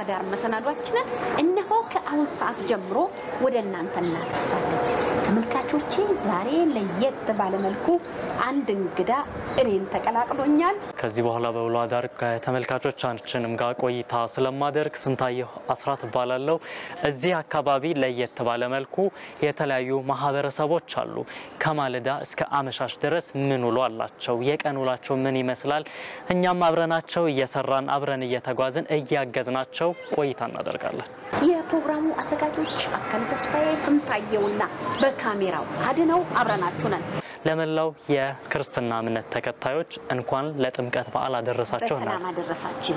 አዳር መሰናዷችንን እነሆ ከአሁን ሰዓት ጀምሮ ወደ እናንተ እናደርሳለን። ተመልካቾቼ ዛሬ ለየት ባለመልኩ አንድ እንግዳ እኔን ተቀላቅሎኛል። ከዚህ በኋላ በውሎ አዳር ከተመልካቾቻችንም ጋር ቆይታ ስለማደርግ ስንታየሁ አስራት እባላለሁ። እዚህ አካባቢ ለየት ባለ መልኩ የተለያዩ ማህበረሰቦች አሉ። ከማለዳ እስከ አመሻሽ ድረስ ምን ውሎ አላቸው? የቀን ውላቸው ምን ይመስላል? እኛም አብረናቸው እየሰራን አብረን እየተጓዝን እያገዝናቸው ቆይታ እናደርጋለን። የፕሮግራሙ አዘጋጆች አስካለ ተስፋዬ፣ ስንታየውና በካሜራው አድነው አብረናችሁ ነን። ለመላው የክርስትና እምነት ተከታዮች እንኳን ለጥምቀት በዓል አደረሳቸው በሰላም እናል አደረሳችሁ።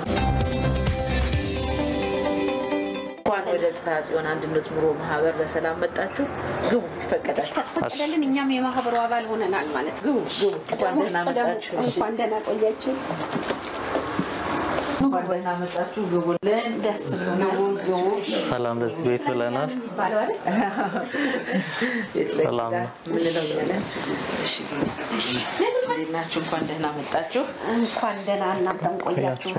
እንኳን ወደ ጽርሐ ጽዮን አንድነት ኑሮ ማህበር በሰላም መጣችሁ። ግቡ፣ ይፈቀዳል። ከተፈቀደልን እኛም የማህበሩ አባል ሆነናል ማለት ነው። ግቡ፣ ግቡ። እንኳን ደህና ቅደሙ። መጣችሁ። እሺ፣ እንኳን ደህና ቆያችሁ። እንኳን ደህና መጣችሁ። ግቡልን። ደስ ብሎናል። ግቡ፣ ግቡ። ሰላም ለዚህ ቤት ብለናል። የሚባለው አይደል? ቤት ላይ ሰላም ሄዳ ምንለው እያለን። እሺ፣ እንዴት ናችሁ? እንኳን ደህና መጣችሁ። እንኳን ደህና እናንተም ቆያችሁ።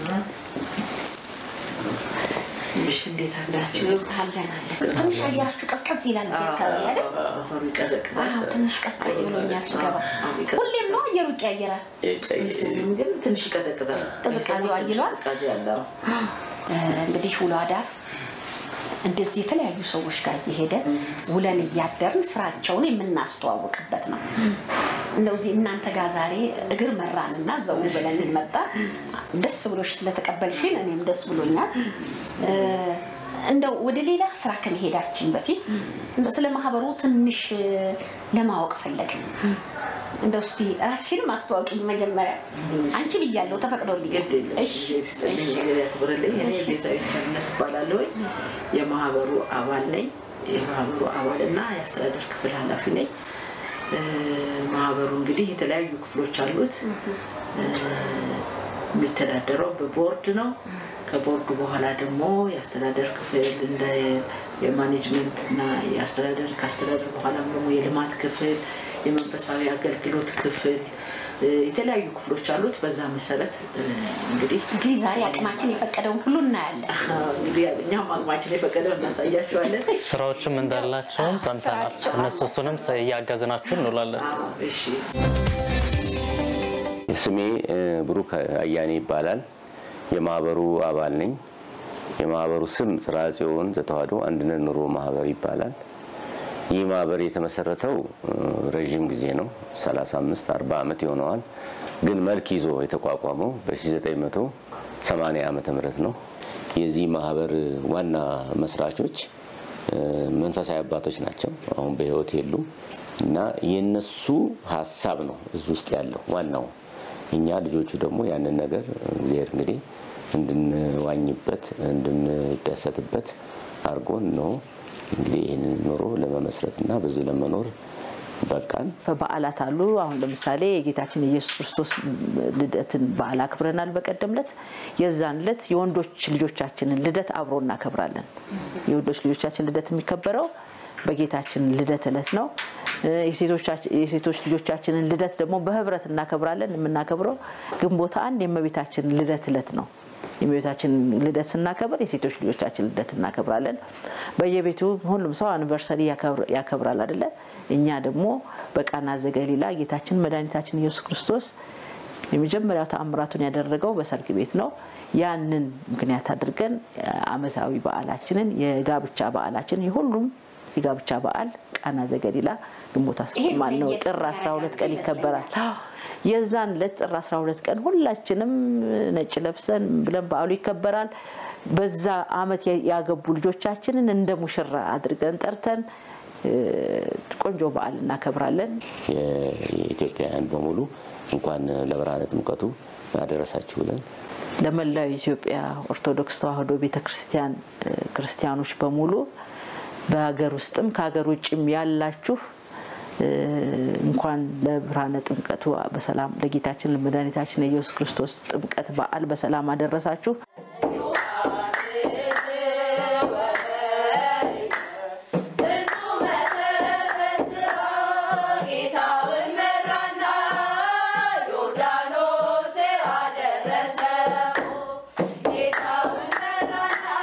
እሺ፣ እንዴት አላችሁ? አለን አለን። ትንሽ አየራችሁ ቀዝቀዝ ይላል እዚህ አካባቢ አይደል? ሰፈሩ ይቀዘቅዛል። አዎ፣ ትንሽ ቀዝቀዝ ብሎኛል ስገባ። አዎ፣ ይቀዘቅዛል። ሁሌም ነው አየሩ ይቀያየራል። ግን ትንሽ ይቀዘቅዛል። ቅዝቃዜው አይሏል? ቅዝቃዜ አለው። እንግዲህ ውሎ አዳር እንደዚህ የተለያዩ ሰዎች ጋር እየሄደ ውለን እያደርን ስራቸውን የምናስተዋውቅበት ነው። እንደዚህ እናንተ ጋር ዛሬ እግር መራንና ዘው ብለን መጣ። ደስ ብሎሽ ስለተቀበልሽን እኔም ደስ ብሎኛል። እ፣ እንደው ወደ ሌላ ስራ ከመሄዳችን በፊት እንደው ስለ ማህበሩ ትንሽ እ፣ ለማወቅ ፈለግን። እንደው እስቲ ራስሽንም አስተዋውቂኝ መጀመሪያ። አንቺ ብያለሁ፣ ተፈቅዶልኝ። ግድ የለም። እሺ፣ ጊዜ ይስጥልኝ፣ ጊዜ ያክብርልኝ። እኔ ቤዛዊት ቸርነት እባላለሁ። የማህበሩ አባል ነኝ። የማህበሩ አባልና የአስተዳደር ክፍል ኃላፊ ነኝ። እ፣ ማህበሩ እንግዲህ የተለያዩ ክፍሎች አሉት። እ፣ የሚተዳደረው በቦርድ ነው። ከቦርዱ በኋላ ደግሞ የአስተዳደር ክፍል እንደ የማኔጅመንት እና የአስተዳደር ከአስተዳደር በኋላም ደግሞ የልማት ክፍል፣ የመንፈሳዊ አገልግሎት ክፍል እ፣ የተለያዩ ክፍሎች አሉት። በዛ መሰረት እ፣ እንግዲህ እንግዲህ ዛሬ አቅማችን የፈቀደውን ሁሉ እናያለን። እንግዲህ እኛም አቅማችን የፈቀደው እናሳያቸዋለን። ስራዎችም እንዳላቸውም ሰምተናል። ስራቸው እነሱ እሱንም እያገዝናችሁ እንውላለን። አዎ፣ እሺ ስሜ እ፣ ብሩክ አያኔ ይባላል። የማህበሩ አባል ነኝ። የማህበሩ ስም ጽርሐ ጽዮን ዘተዋሕዶ አንድነት ኑሮ ማህበር ይባላል። ይህ ማህበር የተመሰረተው እ፣ ረዥም ጊዜ ነው፣ 35 40 ዓመት ይሆነዋል። ግን መልክ ይዞ የተቋቋመው በ1980 ዓመተ ምህረት ነው። የዚህ ማህበር ዋና መስራቾች እ፣ መንፈሳዊ አባቶች ናቸው። አሁን በሕይወት የሉም እና የነሱ ሀሳብ ነው እዚህ ውስጥ ያለው ዋናው። እኛ ልጆቹ ደግሞ ያንን ነገር እግዚአብሔር እንግዲህ እንድንዋኝበት እንድንደሰትበት አድርጎን ነው እንግዲህ ይህንን ኑሮ ለመመስረት እና በዚህ ለመኖር በቃን። በዓላት አሉ። አሁን ለምሳሌ የጌታችን የኢየሱስ ክርስቶስ ልደትን በዓል አክብረናል በቀደም ዕለት። የዛን ዕለት የወንዶች ልጆቻችንን ልደት አብሮ እናከብራለን። የወንዶች ልጆቻችን ልደት የሚከበረው በጌታችን ልደት ዕለት ነው። እ፣ የሴቶቻች- የሴቶች ልጆቻችንን ልደት ደግሞ በህብረት እናከብራለን። የምናከብረው ግንቦት አንድ የእመቤታችን ልደት ዕለት ነው። የእመቤታችን ልደት ስናከብር የሴቶች ልጆቻችን ልደት እናከብራለን። በየቤቱ ሁሉም ሰው አኒቨርሰሪ ያከብር- ያከብራል አይደለ? እኛ ደግሞ በቃና ዘገሊላ ጌታችን መድኃኒታችን ኢየሱስ ክርስቶስ የመጀመሪያው ተአምራቱን ያደረገው በሰርግ ቤት ነው። ያንን ምክንያት አድርገን ዓመታዊ በዓላችንን የጋብቻ በዓላችንን የሁሉም የጋብቻ በዓል ቃና ዘገሊላ ግንቦት አስ- ይሄ ማነው ለየት ጥር 12 ቀን ይከበራል። የዛን ዕለት ጥር 12 ቀን ሁላችንም ነጭ ለብሰን ብለን በዓሉ ይከበራል። በዛ ዓመት ያገቡ ልጆቻችንን እንደ ሙሽራ አድርገን ጠርተን እ፣ ቆንጆ በዓል እናከብራለን። የኢትዮጵያውያን በሙሉ እንኳን ለብርሃነ ጥምቀቱ አደረሳችሁ ብለን ለመላው የኢትዮጵያ ኦርቶዶክስ ተዋሕዶ ቤተ ክርስቲያን እ፣ ክርስቲያኖች በሙሉ በሀገር ውስጥም ከሀገር ውጭም ያላችሁ እ፣ እንኳን ለብርሃነ ጥምቀቱ በሰላም ለጌታችን ለመድኃኒታችን የኢየሱስ ክርስቶስ ጥምቀት በዓል በሰላም አደረሳችሁ። ጌታውን መራና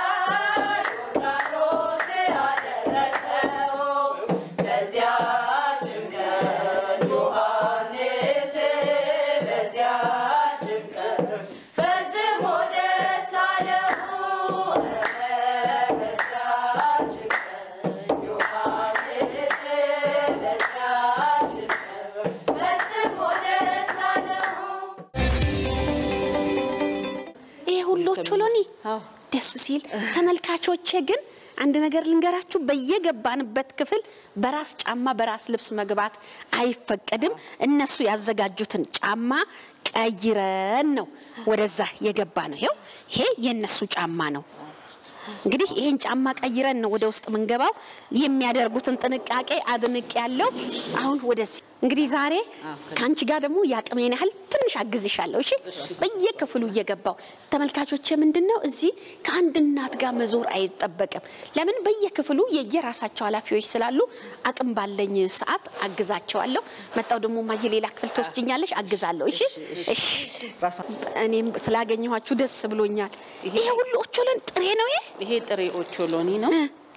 ደስ ሲል ተመልካቾቼ ግን አንድ ነገር ልንገራችሁ፣ በየገባንበት ክፍል በራስ ጫማ በራስ ልብስ መግባት አይፈቀድም። እነሱ ያዘጋጁትን ጫማ ቀይረን ነው ወደዛ የገባ ነው። ይኸው ይሄ የእነሱ ጫማ ነው። እንግዲህ ይሄን ጫማ ቀይረን ነው ወደ ውስጥ የምንገባው። የሚያደርጉትን ጥንቃቄ አድንቅ ያለው አሁን ወደዚህ እንግዲህ ዛሬ ከአንቺ ጋር ደግሞ የአቅሜን ያህል ትንሽ አግዝሻለሁ። እሺ፣ በየክፍሉ እየገባው ተመልካቾች፣ ምንድን ነው እዚህ ከአንድ እናት ጋር መዞር አይጠበቅም። ለምን በየክፍሉ የየራሳቸው ኃላፊዎች ስላሉ አቅም ባለኝ ሰዓት አግዛቸዋለሁ። መጣው ደግሞ ማየ ሌላ ክፍል ትወስጅኛለሽ፣ አግዛለሁ። እሺ፣ እሺ። እኔም ስላገኘኋችሁ ደስ ብሎኛል። ይሄ ሁሉ ኦቾሎኒ ጥሬ ነው ይሄ ይሄ ጥሬ ኦቾሎኒ ነው።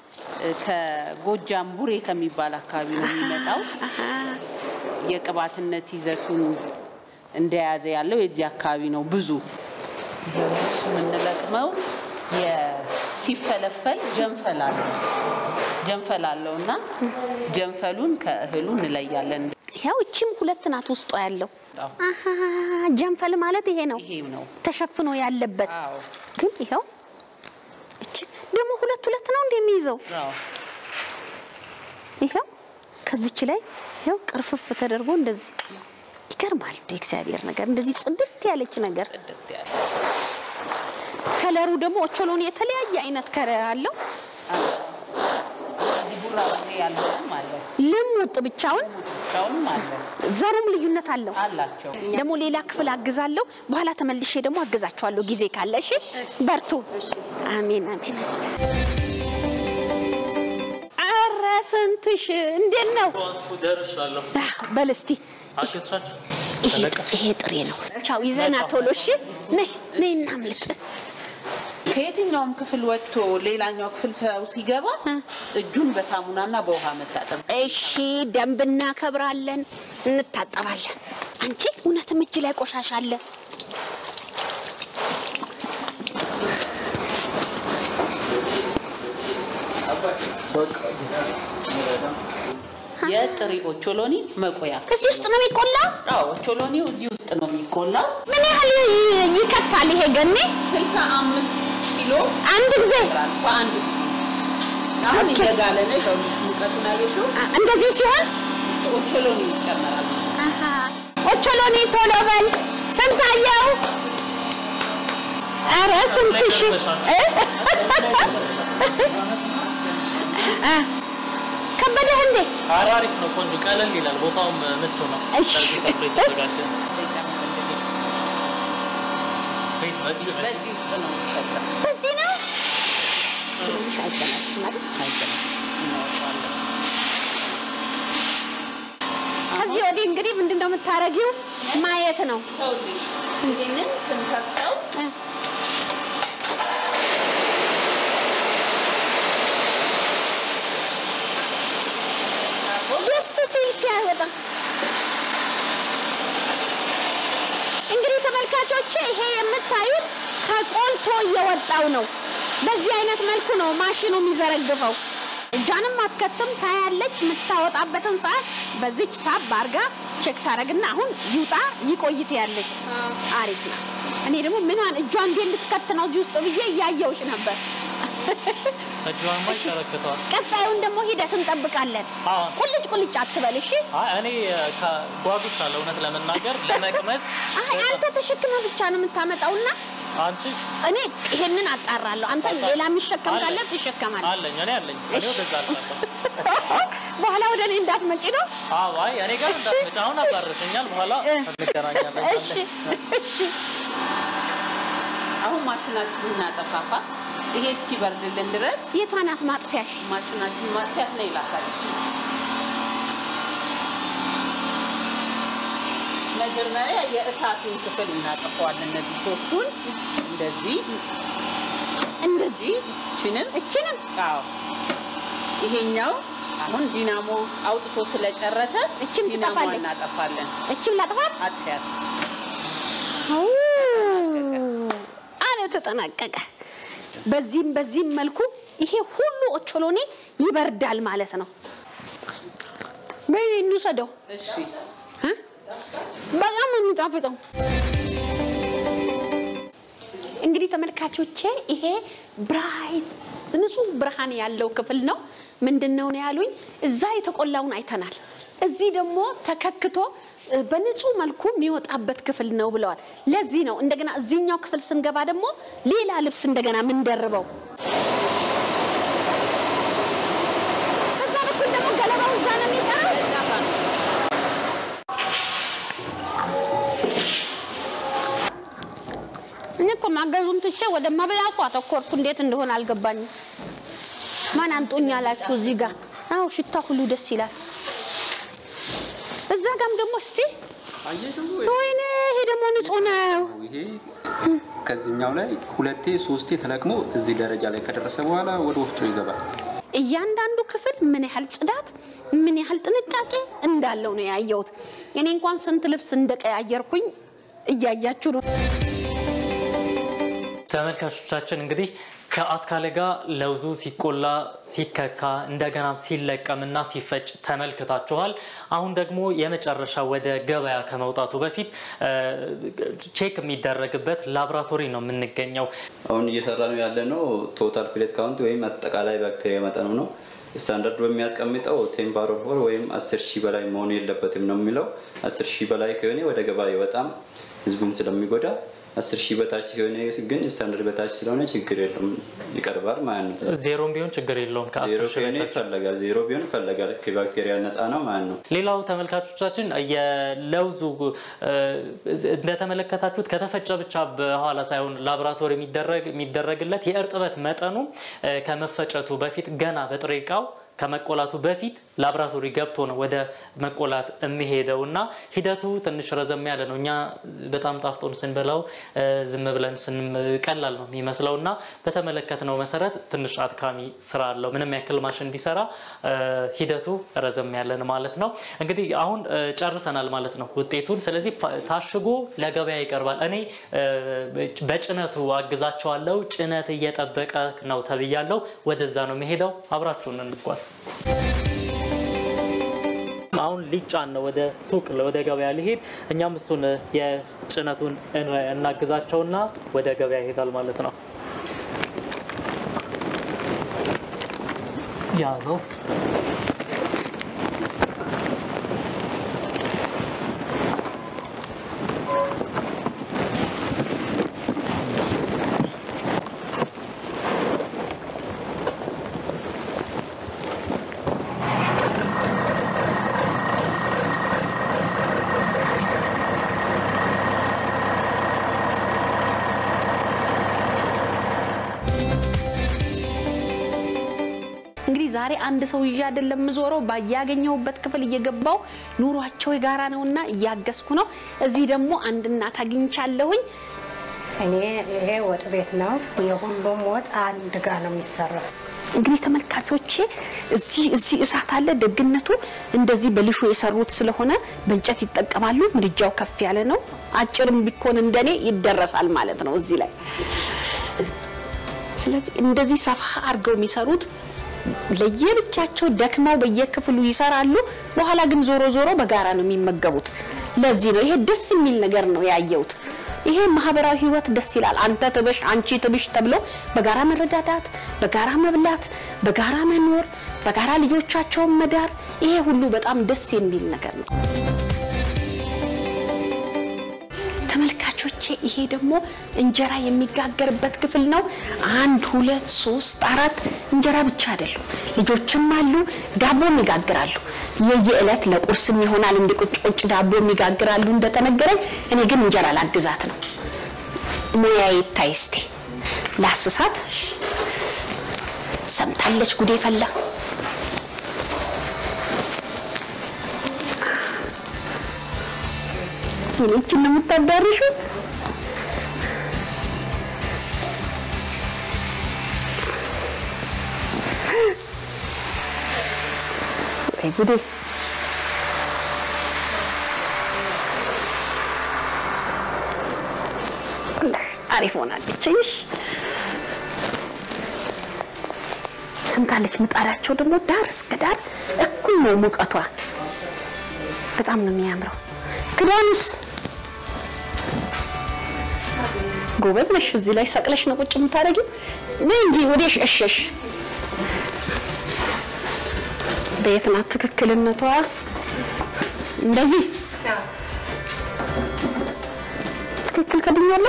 ከጎጃም ቡሬ ከሚባል አካባቢ ነው የሚመጣው። የቅባትነት ይዘቱን እንደያዘ ያለው የዚህ አካባቢ ነው። ብዙ የምንለቅመው ሲፈለፈል ጀንፈል አለው ጀንፈል አለው እና ጀንፈሉን ከእህሉ እንለያለን። ያው እቺም ሁለት ናት ውስጧ ያለው አሃ ጀንፈል ማለት ይሄ ነው ይሄም ነው ተሸፍኖ ያለበት አዎ። ግን ይኸው እቺ ደግሞ ሁለት ሁለት ነው እንደሚይዘው አዎ። ይኸው ከዚች ላይ ይኸው ቅርፍፍ ተደርጎ እንደዚህ ይገርማል። እንደ እግዚአብሔር ነገር እንደዚህ ጽድት ያለች ነገር ጥድት ያለ ከለሩ ደግሞ ኦቾሎኒ የተለያየ አይነት ከለር አለው። እዚህ ቡራ ቡሬ ያለውም አለ ልሙጥ ብቻውን ብቻውንም አለ ዘሩም ልዩነት አለው። አላቸው። ደግሞ ሌላ ክፍል አግዛለሁ። በኋላ ተመልሼ ደግሞ አግዛቸዋለሁ ጊዜ ካለ። እሺ በርቱ። አሜን አሜን። ኧረ ስንትሽ እንዴት ነው? ደርሻለሁ። አህ፣ በል እስቲ አገዝሻቸው? ይሄ ይሄ ጥሬ ነው። ቻው ይዘና ቶሎ። እሺ ነይ ነይ እናምልጥ። ከየትኛውም ክፍል ወጥቶ ሌላኛው ክፍል ሰው ሲገባ እጁን በሳሙናና በውሃ መታጠብ እሺ ደንብ እናከብራለን፣ እንታጠባለን። አንቺ እውነትም እጅ ላይ ቆሻሻ አለ። የጥሬ ኦቾሎኒ መቆያ እዚህ ውስጥ ነው የሚቆላው። አዎ ኦቾሎኒው እዚህ ውስጥ ነው የሚቆላው። ምን ያህል ይ- ይከታል ይሄ ገኔ? ስልሳ አምስት ኪሎ አንድ ጊዜ ይሰራል በአንድ ጊዜ። አሁን ኦኬ። እየጋለ ነው። ይኸውልሽ ሙቀቱን አየሽው? አ- እንደዚህ ሲሆን ኦቾሎኒ ይጨመራል። አሃ፣ ኦቾሎኒ ቶሎ በል ስንታየው። ኧረ ስንትሽ እ? አ፣ ከበደህ እንዴ? ኧረ አሪፍ ነው፣ ቆንጆ ቀለል ይላል። ቦታውም ምቹ ነው። እሺ። ለዚህ ተብሎ የተዘጋጀ ነው። ቤት በዚህ በዚህ በዚህ ውስጥ ነው የሚጨመረው። በዚህ ነው ትንሽ አይበላሽም አይደል? አይጨመርም። እናወጣዋለን። ከዚህ ወዲህ እንግዲህ ምንድን ነው የምታረጊው? ማየት ነው። ይኸውልሽ፣ ይሄንን ስንከፍተው እ፣ ደስ ሲል ሲያወጣ እንግዲህ ተመልካቾቼ ይሄ የምታዩት ተቆልቶ እየወጣው ነው። በዚህ አይነት መልኩ ነው ማሽኑ የሚዘረግፈው። እጇንም አትከትም ታያለች። የምታወጣበትን ሰዓት በዚች ሳብ አርጋ ቼክ ታደርግና አሁን ይውጣ ይቆይት ያለች አሪፍ ናት። እኔ ደግሞ ምኗን እጇ እንዴት ልትከት ነው እዚህ ውስጥ ብዬ እያየውሽ ነበር። እጇንማ ይሸረክተዋል። ቀጣዩን ደግሞ ሂደት እንጠብቃለን። አዎ። ቁልጭ ቁልጭ አትበል እሺ። አይ እኔ ጓጉቻለሁ እውነት ለመናገር ለመቅመስ። አይ አንተ ተሸክመ ብቻ ነው የምታመጣውና አንቺ እኔ ይሄንን አጣራለሁ። አንተ ሌላ የሚሸከም ካለ አለኝ። ትሸከማለህ። አለኝ እኔ አለኝ እኔ ወደዛ አልፋለሁ። በኋላ ወደ እኔ እንዳትመጪ ነው። አዎ አይ እኔ ጋር እንዳትመጪ አሁን አባርሽኛል። በኋላ እንገናኛለን። እሺ እሺ። አሁን ማሽናችን እናጠፋፋ። ይሄ እስኪበርድልን ድረስ የቷ ናት ማጥፊያሽ? ማሽናችን ማጥፊያት ነው ይላታል። መጀመሪያ የእሳቱን ክፍል እናጠፋዋለን። እነዚህ ሶስቱን እንደዚህ እንደዚህ ችንም እችንም አዎ ይሄኛው አሁን ዲናሞ አውጥቶ ስለጨረሰ እችም ዲናሞ ትጠፋለች። እናጠፋለን። እችም ላጥፋት አጥፊያት አው፣ አለ ተጠናቀቀ። በዚህም በዚህም መልኩ ይሄ ሁሉ ኦቾሎኒ ይበርዳል ማለት ነው። በይ እንውሰደው። እሺ እ? በጣም ነው የሚጣፍጠው። እንግዲህ ተመልካቾቼ ይሄ ብራይት ንጹህ ብርሃን ያለው ክፍል ነው። ምንድን ነው ነው ያሉኝ? እዛ የተቆላውን አይተናል። እዚህ ደግሞ ተከክቶ እ፣ በንጹህ መልኩ የሚወጣበት ክፍል ነው ብለዋል። ለዚህ ነው እንደገና እዚህኛው ክፍል ስንገባ ደግሞ ሌላ ልብስ እንደገና ምንደርበው። ከዛ በኩል ደግሞ ገለባው እዛ ነው የሚቀረው። እኔ እኮ ማገዙን ትቼ ወደ መብላቱ አተኮርኩ። እንዴት እንደሆነ አልገባኝም። ማን አምጡኝ ያላችሁ እዚህ ጋር? አዎ ሽታ ሁሉ ደስ ይላል። እዛ ጋም ደግሞ እስቲ አየሽው? ወይኔ ይሄ ደግሞ ንጹህ ነው። ይሄ ከዚህኛው ላይ ሁለቴ ሶስቴ ተለቅሞ እዚህ ደረጃ ላይ ከደረሰ በኋላ ወደ ወፍጮ ይገባል። እያንዳንዱ ክፍል ምን ያህል ጽዳት፣ ምን ያህል ጥንቃቄ እንዳለው ነው ያየሁት። እኔ እንኳን ስንት ልብስ እንደቀያየርኩኝ እያያችሁ ነው። ተመልካቾቻችን እንግዲህ ከአስካለ ጋር ለውዙ ሲቆላ ሲከካ እንደገና ሲለቀምና ሲፈጭ ተመልክታችኋል። አሁን ደግሞ የመጨረሻ ወደ ገበያ ከመውጣቱ በፊት እ፣ ቼክ የሚደረግበት ላቦራቶሪ ነው የምንገኘው። አሁን እየሰራ ነው ያለ ነው ቶታል ፕሌት ካውንት ወይም አጠቃላይ ባክቴሪያ መጠኑ ነው። ስታንዳርድ በሚያስቀምጠው ቴምፓሮ ፎር ወይም አስር ሺህ በላይ መሆኑ የለበትም ነው የሚለው። አስር ሺህ በላይ ከሆነ ወደ ገበያ ይወጣም ህዝቡም ስለሚጎዳ አስር ሺህ በታች ሲሆነ ግን ስታንዳርድ በታች ስለሆነ ችግር የለም ይቀርባል ማለት ነው። ዜሮም ቢሆን ችግር የለውም ዜሮ ከአስር ሺህ ከሆነ በታች ይፈለጋል፣ ዜሮ ቢሆን ይፈለጋል። ከባክቴሪያ ነፃ ነው ማለት ነው። ሌላው ተመልካቾቻችን የለውዙ እ፣ እንደተመለከታችሁት ከተፈጨ ብቻ በኋላ ሳይሆን ላቦራቶሪ የሚደረግ የሚደረግለት የእርጥበት መጠኑ እ፣ ከመፈጨቱ በፊት ገና በጥሬ እቃው ከመቆላቱ በፊት ላቦራቶሪ ገብቶ ነው ወደ መቆላት የሚሄደው እና ሂደቱ ትንሽ ረዘም ያለ ነው። እኛ በጣም ጣፍጦን ስንበላው እ፣ ዝም ብለን ስንም ቀላል ነው የሚመስለው እና በተመለከትነው መሰረት ትንሽ አድካሚ ስራ አለው። ምንም ያክል ማሽን ቢሰራ እ፣ ሂደቱ ረዘም ያለን ማለት ነው። እንግዲህ አሁን እ፣ ጨርሰናል ማለት ነው ውጤቱን። ስለዚህ ፓ- ታሽጎ ለገበያ ይቀርባል። እኔ እ፣ በጭነቱ አግዛቸዋለሁ። ጭነት እየጠበቀ ነው ተብያለሁ። ወደዛ ነው የሚሄደው። አብራችሁን እንጓዝ። አሁን ሊጫን ነው ወደ ሱቅ ወደ ገበያ ሊሄድ። እኛም እሱን የጭነቱን እን- እናግዛቸውና ወደ ገበያ ይሄዳል ማለት ነው። ያ ነው እንግዲህ ዛሬ አንድ ሰው ይዤ አይደለም የምዞረው፣ ባያገኘሁበት ክፍል እየገባው ኑሯቸው የጋራ ነውና እያገዝኩ ነው። እዚህ ደግሞ አንድ እናት አግኝቻለሁኝ። እኔ ይሄ ወጥ ቤት ነው። የሁሉም ወጥ አንድ ጋር ነው የሚሰራው። እንግዲህ ተመልካቾቼ እዚህ እዚህ እሳት አለ። ደግነቱ እንደዚህ በልሾ የሰሩት ስለሆነ በእንጨት ይጠቀማሉ። ምድጃው ከፍ ያለ ነው። አጭርም ቢኮን እንደኔ ይደረሳል ማለት ነው እዚህ ላይ። ስለዚህ እንደዚህ ሰፋ አድርገው የሚሰሩት ለየብቻቸው ደክመው በየክፍሉ ይሰራሉ። በኋላ ግን ዞሮ ዞሮ በጋራ ነው የሚመገቡት። ለዚህ ነው ይሄ ደስ የሚል ነገር ነው ያየሁት። ይሄ ማህበራዊ ህይወት ደስ ይላል። አንተ ትብሽ፣ አንቺ ትብሽ ተብሎ በጋራ መረዳዳት፣ በጋራ መብላት፣ በጋራ መኖር፣ በጋራ ልጆቻቸውን መዳር፣ ይሄ ሁሉ በጣም ደስ የሚል ነገር ነው። ተመልካቾቼ ይሄ ደግሞ እንጀራ የሚጋገርበት ክፍል ነው። አንድ ሁለት ሶስት አራት እንጀራ ብቻ አይደሉም፣ ልጆችም አሉ፣ ዳቦም ይጋግራሉ። የየዕለት ለቁርስም ይሆናል እንደ ቁጭ ቁጭ ዳቦም ይጋግራሉ እንደተነገረኝ። እኔ ግን እንጀራ ላግዛት ነው። ሙያ ይታይ እስቲ ላስሳት። ሰምታለች ጉዴ ፈላ። ይህችን ነው የምታዳርሹ? ወይ ጉዴ! ወላሂ አሪፍ ሆናለች። እይሽ ሰምታለች። ምጣዳቸው ደግሞ ዳር እስከ ዳር እኩል ነው ሙቀቷ። በጣም ነው የሚያምረው። ክዳኑስ ጎበዝ ነሽ። እዚህ ላይ ሰቅለሽ ነው ቁጭ የምታደርጊው። ነይ እንጂ ወዴሽ እሸሽ። በየት ናት ትክክልነቷ? እንደዚህ ትክክል ከድኛለሁ።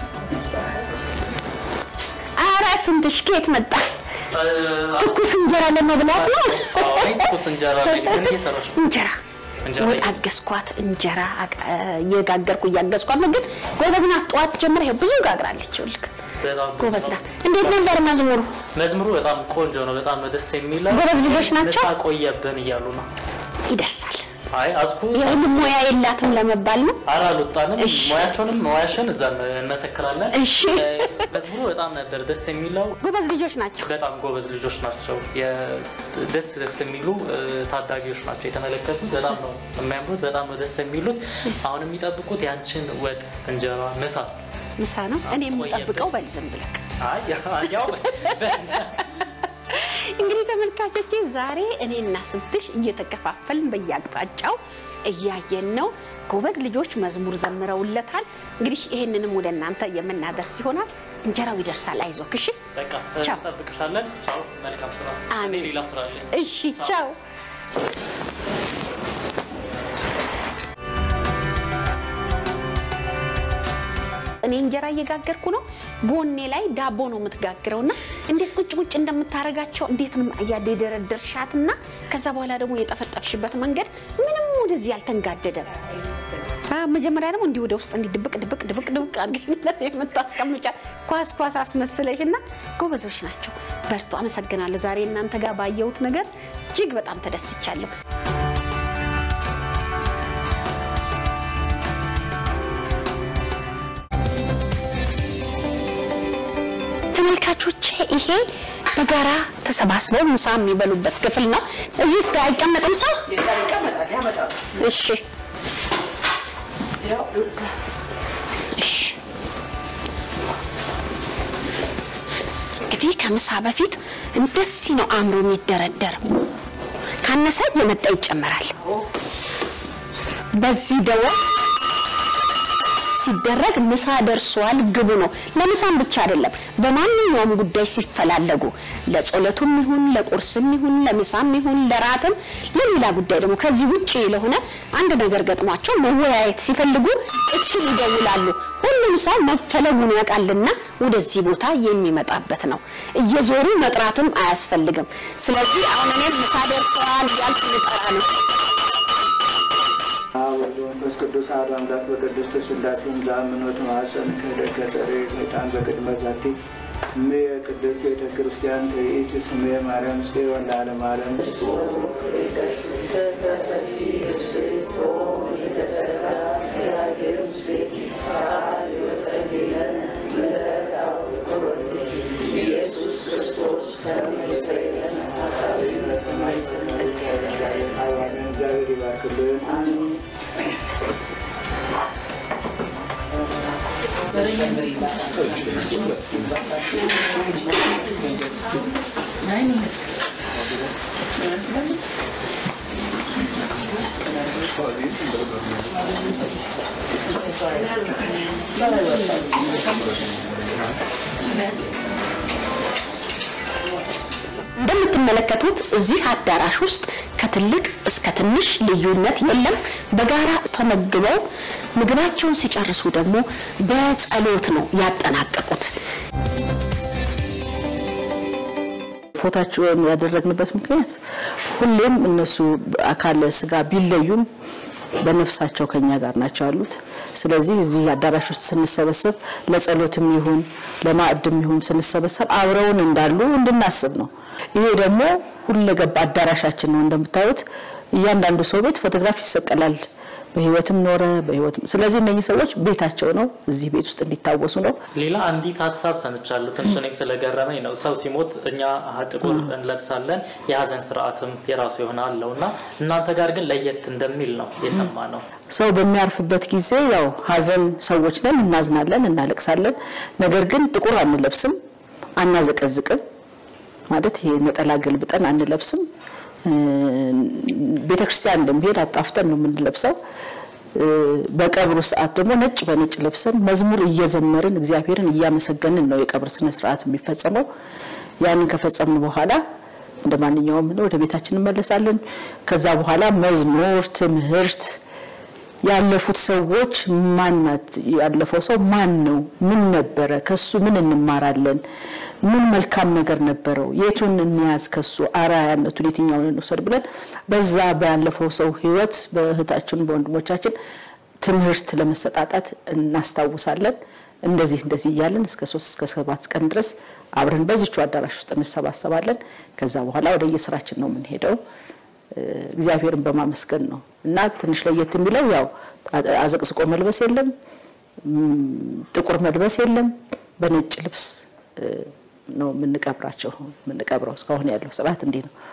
ኧረ ስንትሽ ከየት መጣ? ትኩስ እንጀራ ለመብላት ነው። ትኩስ እንጀራ ምን እየሰራሽ ነው? እንጀራ እንጀራ ወጥ አገዝኳት። እንጀራ አቅ- እየጋገርኩ እያገዝኳት ነው። ግን ጎበዝ ናት። ጠዋት ጀምራ ይኸው ብዙ ጋግራለች። ይኸውልህ በጣም ጎበዝ ናት። እንዴት ነበር መዝሙሩ? መዝሙሩ በጣም ቆንጆ ነው። በጣም ነው ደስ የሚለው። ጎበዝ ልጆች ናቸው? ምሳ ቆየብን እያሉ ነው። ይደርሳል። አይ አስኩ የሁሉም ሙያ የላትም ለመባል ነው። ኧረ አልወጣንም። እሺ። ሙያቸውንም ሙያሽን እዛ እንመሰክራለን። እሺ። እ፣ መዝሙሩ በጣም ነበር ደስ የሚለው። ጎበዝ ልጆች ናቸው። በጣም ጎበዝ ልጆች ናቸው። የ- ደስ ደስ የሚሉ እ፣ ታዳጊዎች ናቸው የተመለከቱት። በጣም ነው የሚያምሩት። በጣም ነው ደስ የሚሉት። አሁን የሚጠብቁት ያንቺን ወጥ እንጀራ ምሳ ምሳ ነው እኔ የምጠብቀው። በል ዝም ብለህ አይ ያው በ- እንግዲህ ተመልካቾቼ ዛሬ እኔና ስንትሽ እየተከፋፈልን በየአቅጣጫው እያየን ነው። ጎበዝ ልጆች መዝሙር ዘምረውለታል። እንግዲህ ይሄንንም ወደ እናንተ የምናደርስ ይሆናል። እንጀራው ይደርሳል። አይዞህ እሺ። በቃ ቻው። እንጠብቅሻለን። ቻው። መልካም ስራ። አሜን። እኔ ሌላ ስራ አለኝ። እሺ ቻው። እኔ እንጀራ እየጋገርኩ ነው። ጎኔ ላይ ዳቦ ነው የምትጋግረው እና እንዴት ቁጭ ቁጭ እንደምታረጋቸው እንዴት ነው እያደረደርሻትና ከዛ በኋላ ደግሞ የጠፈጠፍሽበት መንገድ ምንም ወደዚህ አልተንጋደደም። አ፣ መጀመሪያ ደግሞ እንዲህ ወደ ውስጥ እንዲህ ድብቅ ድብቅ ድብቅ ድብቅ አድርገሽ የምታስቀምጫ ኳስ ኳስ አስመስለሽ እና ጎበዞች ናቸው። በርቱ። አመሰግናለሁ። ዛሬ እናንተ ጋር ባየሁት ነገር እጅግ በጣም ተደስቻለሁ። ተመልካቾቼ ይሄ በጋራ ተሰባስበው ምሳ የሚበሉበት ክፍል ነው። እዚህ እስከ አይቀመጥም ሰው? እሺ እሺ። እንግዲህ ከምሳ በፊት እንደዚህ ነው አእምሮ የሚደረደር። ካነሰ የመጣ ይጨመራል። በዚህ ደወል ሲደረግ ምሳ ደርሷል ግቡ ነው። ለምሳም ብቻ አይደለም፣ በማንኛውም ጉዳይ ሲፈላለጉ ለጸሎቱም ይሁን ለቁርስም ይሁን ለምሳም ይሁን ለራትም ለሌላ ጉዳይ ደግሞ ከዚህ ውጪ ለሆነ አንድ ነገር ገጥሟቸው መወያየት ሲፈልጉ እችን ይደውላሉ። ሁሉም ሰው መፈለጉን ያውቃልና ወደዚህ ቦታ የሚመጣበት ነው። እየዞሩ መጥራትም አያስፈልግም። ስለዚህ አሁን እኔም ምሳ ደርሰዋል እያልኩ ልጠራ ነው። አብ ወልድ መንፈስ ቅዱስ አሐዱ አምላክ በቅድስት ሥላሴ ለአምኖት ማኅፀን ክህደት ከጸረ ሰይጣን በቅድመ ዛቲ እሜ ቅድስት ቤተ ክርስቲያን ትርኢት ስሜ ማርያም ጽዮን ለዓለመ ዓለም እግዚአብሔር ይባርክልን። እንደምትመለከቱት እዚህ አዳራሽ ውስጥ ከትልቅ እስከ ትንሽ ልዩነት የለም። በጋራ ተመግበው ምግባቸውን ሲጨርሱ ደግሞ በጸሎት ነው ያጠናቀቁት። ፎታቸውን ያደረግንበት ምክንያት ሁሌም እነሱ አካለ ስጋ ቢለዩም በነፍሳቸው ከኛ ጋር ናቸው ያሉት። ስለዚህ እዚህ አዳራሽ ውስጥ ስንሰበሰብ ለጸሎትም ይሁን ለማዕድም ይሁን ስንሰበሰብ አብረውን እንዳሉ እንድናስብ ነው። ይሄ ደግሞ ሁለገብ አዳራሻችን ነው። እንደምታዩት እያንዳንዱ ሰው ቤት ፎቶግራፍ ይሰቀላል። በህይወትም ኖረ በህይወት ስለዚህ እነኚህ ሰዎች ቤታቸው ነው፣ እዚህ ቤት ውስጥ እንዲታወሱ ነው። ሌላ አንዲት ሀሳብ ሰምቻለሁ። ትንሽ እኔም ስለገረመኝ ነው። ሰው ሲሞት እኛ ጥቁር እንለብሳለን፣ የሀዘን ስርዓትም የራሱ የሆነ አለው እና እናንተ ጋር ግን ለየት እንደሚል ነው የሰማ ነው። ሰው በሚያርፍበት ጊዜ ያው ሀዘን ሰዎች ነን፣ እናዝናለን፣ እናለቅሳለን። ነገር ግን ጥቁር አንለብስም፣ አናዘቀዝቅም። ማለት ይሄ ነጠላ ገልብጠን አንለብስም። ቤተ ክርስቲያን እንደሚሄድ አጣፍተን ነው የምንለብሰው። በቀብሩ ሰዓት ደግሞ ነጭ በነጭ ለብሰን መዝሙር እየዘመርን እግዚአብሔርን እያመሰገንን ነው የቀብር ስነ ስርዓት የሚፈጸመው። ያንን ከፈጸምን በኋላ እንደ ማንኛውም ወደ ቤታችን እንመለሳለን። ከዛ በኋላ መዝሙር፣ ትምህርት ያለፉት ሰዎች ማናት ያለፈው ሰው ማን ነው? ምን ነበረ? ከሱ ምን እንማራለን? ምን መልካም ነገር ነበረው? የቱን እንያዝ? ከሱ አርአያነቱን የትኛውን እንውሰድ ብለን በዛ ባለፈው ሰው ህይወት በእህታችን በወንድሞቻችን ትምህርት ለመሰጣጣት እናስታውሳለን። እንደዚህ እንደዚህ እያለን እስከ ሶስት እስከ ሰባት ቀን ድረስ አብረን በዚቹ አዳራሽ ውስጥ እንሰባሰባለን። ከዛ በኋላ ወደ የስራችን ነው የምንሄደው። እግዚአብሔርን በማመስገን ነው እና ትንሽ ለየት የሚለው ያው አዘቅዝቆ መልበስ የለም፣ ጥቁር መልበስ የለም። በነጭ ልብስ ነው የምንቀብራቸው የምንቀብረው። እስካሁን ያለው ስርዓት እንዲህ ነው።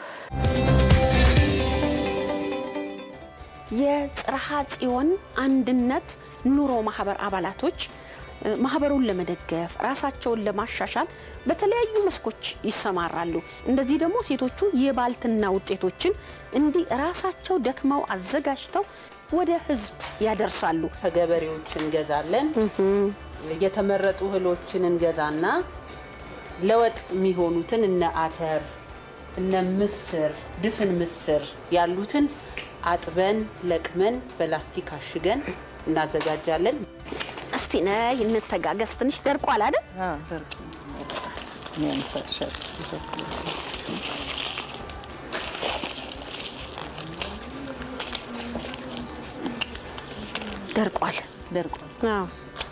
የጽርሐ ጽዮን አንድነት ኑሮ ማህበር አባላቶች ማህበሩን ለመደገፍ ራሳቸውን ለማሻሻል በተለያዩ መስኮች ይሰማራሉ። እንደዚህ ደግሞ ሴቶቹ የባልትና ውጤቶችን እንዲህ ራሳቸው ደክመው አዘጋጅተው ወደ ህዝብ ያደርሳሉ። ከገበሬዎች እንገዛለን። የተመረጡ እህሎችን እንገዛና ለወጥ የሚሆኑትን እነ አተር፣ እነ ምስር፣ ድፍን ምስር ያሉትን አጥበን ለቅመን በላስቲክ አሽገን እናዘጋጃለን። እስቲ ነይ እንተጋገዝ። ትንሽ ደርቋል አይደል? ደርቋል። ደርቋል። አዎ።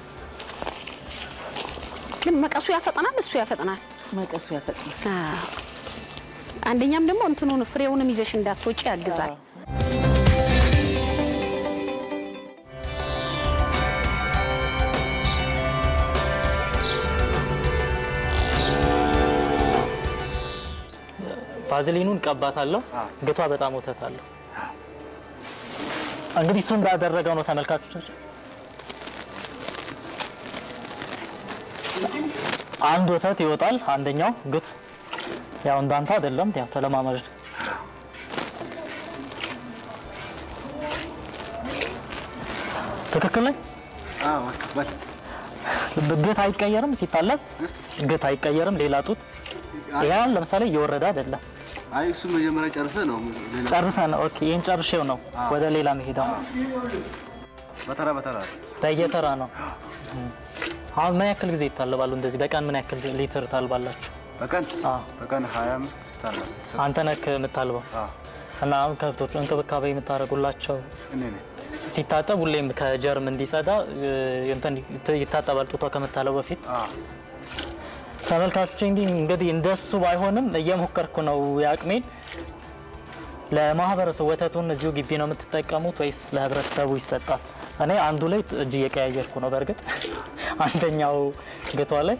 ግን መቀሱ ያፈጥናል፣ እሱ ያፈጥናል። መቀሱ ያፈጥናል። አዎ። አንደኛም ደግሞ እንትኑን ፍሬውንም ይዘሽ እንዳትወጪ ያግዛል። ቫዝሊኑን ቀባታለሁ። ግቷ በጣም ወተት አለው። እንግዲህ እሱ እንዳደረገው ነው ተመልካቾቻችን። አንድ ወተት ይወጣል፣ አንደኛው ግት ያው እንዳንተ አይደለም፣ ያው ተለማመድ ትክክል ነኝ። ግት አይቀየርም ሲታለብ፣ ግት አይቀየርም። ሌላ ጡት ያን ለምሳሌ እየወረደ አይደለም አይ እሱ መጀመሪያ ጨርሰ ነው ሌላ ጨርሰ ነው። ኦኬ ይህን ጨርሼው ነው ወደ ሌላ መሄዳው። በተራ በተራ በየተራ ነው። አሁን ምን ያክል ጊዜ ይታለባሉ? እንደዚህ በቀን ምን ያክል ሊትር ታልባላችሁ? በቀን አዎ። በቀን 25 ታላል አንተ ነህ የምታልበው እና አሁን ከብቶቹ እንክብካቤ የምታደርጉላቸው እኔ ነኝ ሲታጠብ ሁሌም ከጀርም እንዲጸዳ እ, እንትን ይታጠባል ጡቷ ከምታለው በፊት። ተመልካቾች እንዲህ እንግዲህ እንደሱ ባይሆንም እየሞከርኩ ነው የአቅሜን። ለማህበረሰቡ ወተቱን እዚሁ ግቢ ነው የምትጠቀሙት ወይስ ለህብረተሰቡ ይሰጣል? እኔ አንዱ ላይ እጅ እየቀያየርኩ ነው። በእርግጥ አንደኛው ግቷ ላይ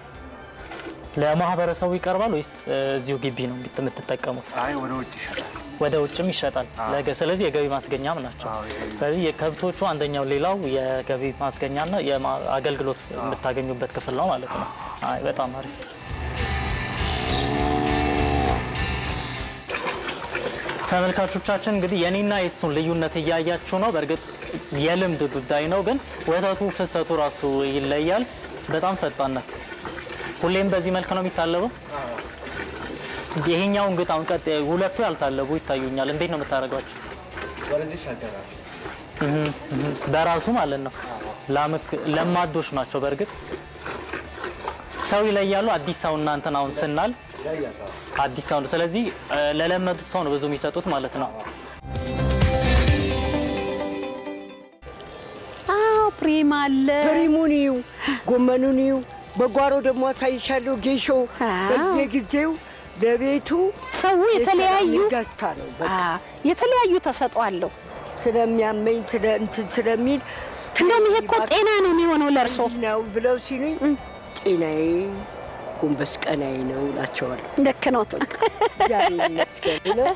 ለማህበረሰቡ ይቀርባል ወይስ እ, እዚሁ ግቢ ነው የምትጠቀሙት? አይ ወደ ውጭ ይሸጣል ወደ ውጭም ይሸጣል። ለገ- ስለዚህ የገቢ ማስገኛም ናቸው። ስለዚህ የከብቶቹ አንደኛው ሌላው የገቢ ማስገኛና የማ- አገልግሎት የምታገኙበት ክፍል ነው ማለት ነው። አይ በጣም አሪፍ። ተመልካቾቻችን እንግዲህ የኔና የሱን ልዩነት እያያችሁ ነው። በእርግጥ የልምድ ጉዳይ ነው፣ ግን ወተቱ ፍሰቱ ራሱ ይለያል። በጣም ፈጣን ናት። ሁሌም በዚህ መልክ ነው የሚታለበው። ይሄኛው እንግዲህ አሁን ቀጥ ሁለቱ ያልታለቡ ይታዩኛል። እንዴት ነው የምታደርጓቸው? ወደዚህ ይሻገራል እህ እህ በራሱ ማለት ነው። ላምክ- ለማዶች ናቸው። በእርግጥ ሰው ይለያሉ። አዲስ ሰው እናንተን አሁን ስናል አዲስ ሰው ነው። ስለዚህ እ፣ ለለመዱት ሰው ነው ብዙ የሚሰጡት ማለት ነው። አዎ ፕሪም አለ። ፕሪሙን ይዩ፣ ጎመኑን ይዩ። በጓሮ ደግሞ አሳይሻለሁ። ጌሾ አዎ። በየጊዜው ለቤቱ ሰው የተለያዩ ደስታ ነው። በቃ አ፣ የተለያዩ ተሰጥኦ አለው። ስለሚያመኝ ስለ እንትን ስለሚል እንደውም ይሄ እኮ ጤና ነው የሚሆነው ለእርሶ። እንዲህ ነው ብለው ሲሉኝ ጤናዬ ጎንበስ ቀናዬ ነው እላቸዋለሁ። ልክ ኖት። እግዚአብሔር ይመስገን ብለው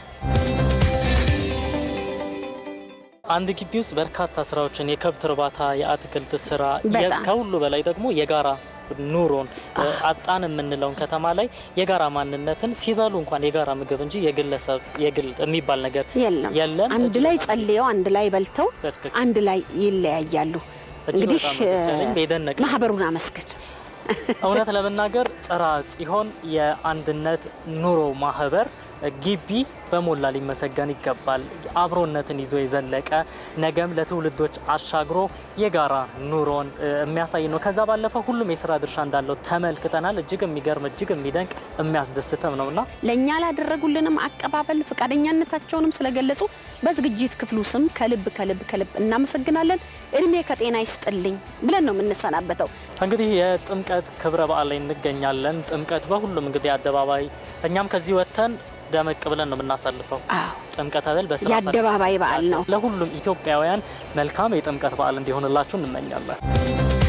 አንድ ግቢ ውስጥ በርካታ ስራዎችን የከብት እርባታ፣ የአትክልት ስራ፣ የ- በጣም። ከሁሉ በላይ ደግሞ የጋራ ኑሮን አጣን የምንለውን ከተማ ላይ የጋራ ማንነትን ሲበሉ እንኳን የጋራ ምግብ እንጂ የግለሰብ የግል የሚባል ነገር የለም የለም። አንድ ላይ ጸልየው አንድ ላይ በልተው በትክክል። አንድ ላይ ይለያያሉ። እጅግ እንግዲህ በጣም ነው ደስ ያለኝ። የደነቀኝ ማህበሩን አመስግን። እውነት ለመናገር ጽራ ጽዮን የአንድነት ኑሮ ማህበር ግቢ በሞላ ሊመሰገን ይገባል። አብሮነትን ይዞ የዘለቀ ነገም ለትውልዶች አሻግሮ የጋራ ኑሮን እ, የሚያሳይ ነው። ከዛ ባለፈ ሁሉም የስራ ድርሻ እንዳለው ተመልክተናል። እጅግ የሚገርም እጅግ የሚደንቅ የሚያስደስትም ነው እና ለእኛ ላደረጉልንም አቀባበል ፈቃደኛነታቸውንም ስለገለጹ በዝግጅት ክፍሉ ስም ከልብ ከልብ ከልብ እናመሰግናለን። እድሜ ከጤና ይስጥልኝ ብለን ነው የምንሰናበተው። እንግዲህ የጥምቀት ክብረ በዓል ላይ እንገኛለን። ጥምቀት በሁሉም እንግዲህ አደባባይ እኛም ከዚህ ወጥተን ደመቅ ብለን ነው የምናሳልፈው። ጥምቀት አይደል በስራ የአደባባይ በዓል ነው። ለሁሉም ኢትዮጵያውያን መልካም የጥምቀት በዓል እንዲሆንላችሁ እንመኛለን።